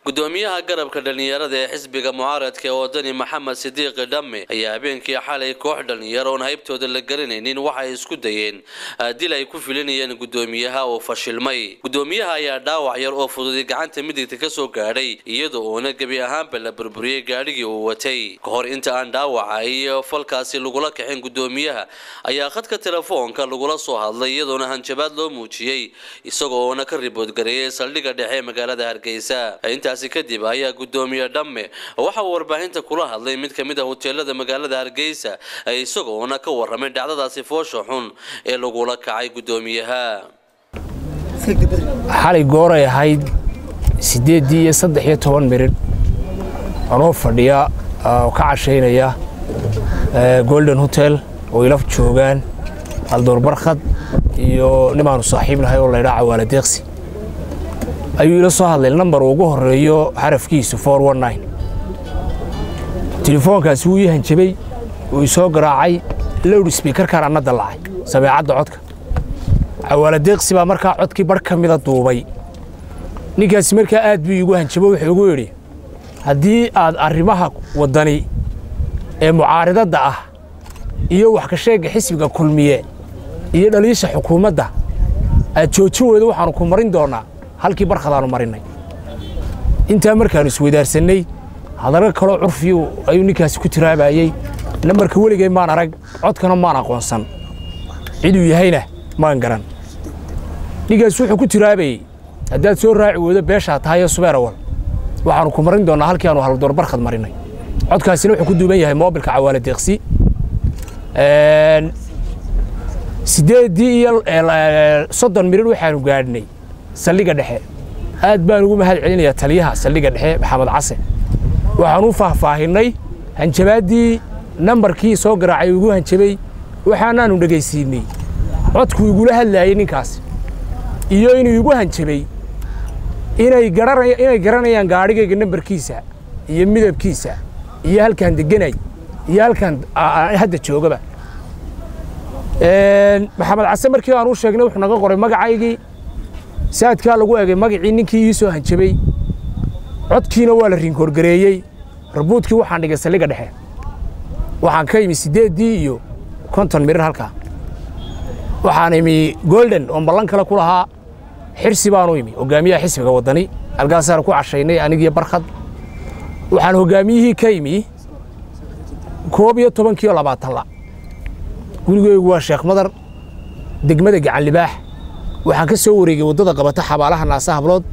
gudoomiyaha garabka dhallinyarada ee xisbiga mucaaradka ee wadani maxamed sidiiqi dhamme ayaa habeenkii xalay koox dhallinyaro oon haybtooda la garanaynin waxay isku dayeen dil ay ku filinayeen gudoomiyaha oo fashilmay gudoomiyaha ayaa dhaawac yar oo fududay gacanta midigta ka soo gaadhay iyada uuna gebi ahaanba la burburiyey gaadhigii uu watay ka hor inta aan dhaawaca iyo falkaasi lagula kaxin gudoomiyaha ayaa khadka telefoonka lagula soo hadlay iyadoona hanjabaad loo muujiyey isagoona ka riboodgareeyay saldhigga dhexe ee magaalada hargeysa intaasi kadib ayaa gudoomiye dhamme waxa uu warbaahinta kula hadlay mid ka mid a hoteelada magaalada hargeysa isagoona ka warramay dhacdadaasi foosha xun ee lagula kacay gudoomiyaha xalay gooray ahayd siddeeddii iyo saddex iyo toban miridh anoo fadhiya oo ka cashaynaya golden hotel oo ila joogaan haldoor barkhad iyo nimaanu saaxiib nahay oo laydhaa cawaala deeqsi ayuu ila soo hadlay nambar ugu horeeyo xarafkiisu telefoonkaasi wuu ii hanjabay wuu isoo garaacay lowd sbiikarkaan anna dallacay sameecadda codka cawaala deeqsi baa markaa codkii barh ka mida duubay ninkaasi markaa aad buu iigu hanjabo wuxuu igu yidhi haddii aad arrimaha waddani ee mucaaridadda ah iyo wax ka sheegga xisbiga kulmiye iyo dhaliisha xukuumadda aad joojin weydo waxaannu ku marin doonnaa halkii barkhadaannu marinnay intaa markaannu isweydaarsannay hadallo kaloo curfiyu ayuu ninkaasi ku tiraabayey nambarka weligay maan arag codkana maan aqoonsan ciduu yahayna maan garan ninkaasi wuxuu ku tiraabayey haddaad soo raaci weydo beeshaa tahayo subeerawal waxaannu ku marin doonnaa halkii aanu haldoor barkhad marinnay codkaasina wuxuu ku duuban yahay moobilka cawaala deeqsi siddeeddii iyo soddon mirir waxaannu gaadhnay saldhigga dhexe aad baan ugu mahad celinayaa taliyaha saldhigga dhexe maxamed case waxaan u faahfaahinnay hanjabaaddii nambarkii soo garaacay igu hanjabay waxaanaannu dhegaysiinnay codkuu igula hadlaayey ninkaas iyo inuu igu hanjabay inay garanayaan gaadhigayga nambarkiisa iyo midabkiisa iyo halkaan deganay iyo halkaan hadda joogaba maxamed case markii aan u sheegnay wuxuu naga qoray magacaygii saadkaa lagu egay magacii ninkii ii soo hanjabay codkiina waa la rinkoorgareeyey rabuudkii waxaan dhigay saldhigga dhexe waxaan ka imi siddeeddii iyo konton mirir halkaa waxaan imi golden oon ballan kale ku lahaa xirsi baanu imi hoggaamiyaha xisbiga waddani halkaasaanu ku cashaynay anigiyo barkhad waxaan hoggaamiyihii ka imi koob iyo tobankiiyo labaatan la gurigeygu waa sheekh madar degmada gacan libaax waxaan ka soo wareegay waddada qabata xabaalaha naasa hablood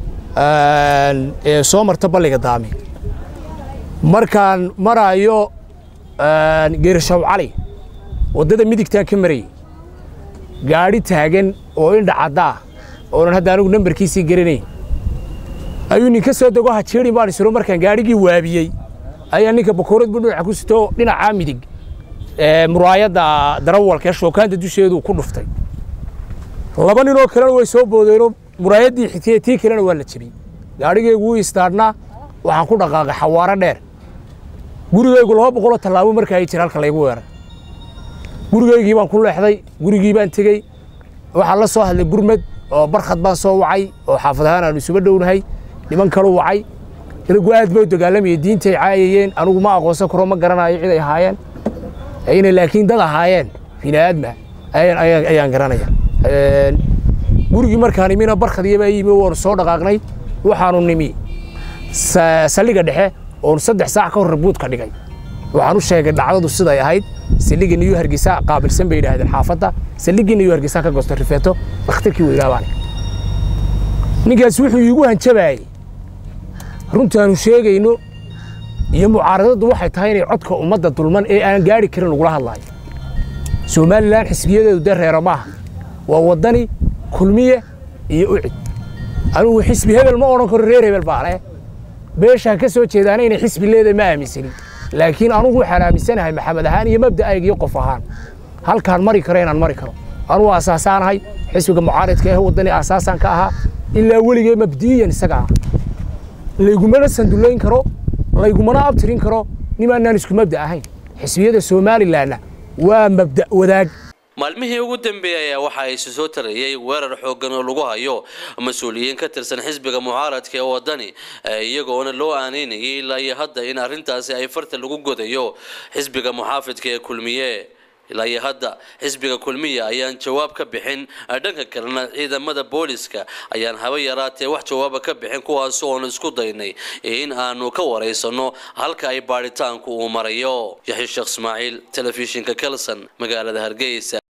ee soo marta balliga daami markaan maraayo geershaw cali waddada midigtaan ka marayey gaadhi taagan oo indha caddaa oonan hadda anigu nambarkiisii garanayn ayuu ninka soo dego hajeerin baan isiro markaan gaadhigii waabiyey ayaa ninka bakoorad buu dhinaca ku sito dhinacaa midig muraayadda darawalka ee shookaanta dusheedu ku dhuftay laba ninoo kalena way soo boodeenoo muraayaddii xigtay tii kalena waa la jebiyey gaadhigaygu wuu istaadhnaa waxaan ku dhaqaaqay xawaaro dheer gurigaygu laba boqoloo tallaabo markaa ay jira halka laygu weeray gurigaygii baan ku leexday gurigii baan tegey waxaan la soo hadlay gurmad oo barkhad baan soo wacay oo xaafad ahaan aanu isuba dhownahay niman kalu wacay inagu aad bay u dagaalamayeen diintay caayayeen anigu ma aqoonsan karo ma garanayo cid ay ahaayeen inay laakiin dad ahaayeen bini'aadma ayaan garanaya gurigii markaan imina barkhadiyabaa yimi waanu soo dhaqaaqnay waxaanu nimi saldhigga dhexe oonu saddex saac ka hor rabuudka dhigay waxaan u sheegay dhacdadu siday ahayd saldhigga niyu hargeysa qaabilsan bay yidhaahdeen xaafadda saldhiggii niyu hargeysa ka goosto rifeeto dhakhtarkii weynaabaane ninkaas wuxuu iigu hanjabaayey runtaanu sheegayno iyo mucaaradaddu waxay tahay inay codka ummadda dulman ee aan gaadhi karin lagula hadlaayo somalilan xisbiyadeedu dee reero maaha waa waddani kulmiye iyo ucid anugu xisbi hebel ma odhan karo reer hebel baa leh beeshaan ka soo jeedaana inay xisbi leedahay ma aaminsanin laakiin anugu waxaan aaminsanahay maxamed ahaan iyo mabda'ayga iyo qof ahaan halkaan mari karo inaan mari karo anugu asaasaanahay xisbiga mucaaridka ee waddani asaasaan ka ahaa ilaa weligee mabdi'iyan isaga ah laygumana sandullayn karo laygumana abtirin karo nimaanaan isku mabda ahayn xisbiyada somalilanna waa mabda' wadaag maalmihii ugu dambeeyay ayaa waxa ay soo tarayay weerar xoogan oo lagu hayo mas-uuliyiin ka tirsan xisbiga mucaaradka ee wadani iyagoona loo aaneynayay ilaa iyo hadda in arrintaasi ay farta lagu godayo xisbiga muxaafidka ee kulmiye ilaa iyo hadda xisbiga kulmiya ayaan jawaab ka bixin dhanka kalena ciidamada booliska ayaan haba yaraatee wax jawaaba ka bixin kuwaas oon isku daynay in aanu ka waraysano halka ay baadhitaanku uu marayo yaxya sheekh ismaaciil telefishinka kelson magaalada hargeysa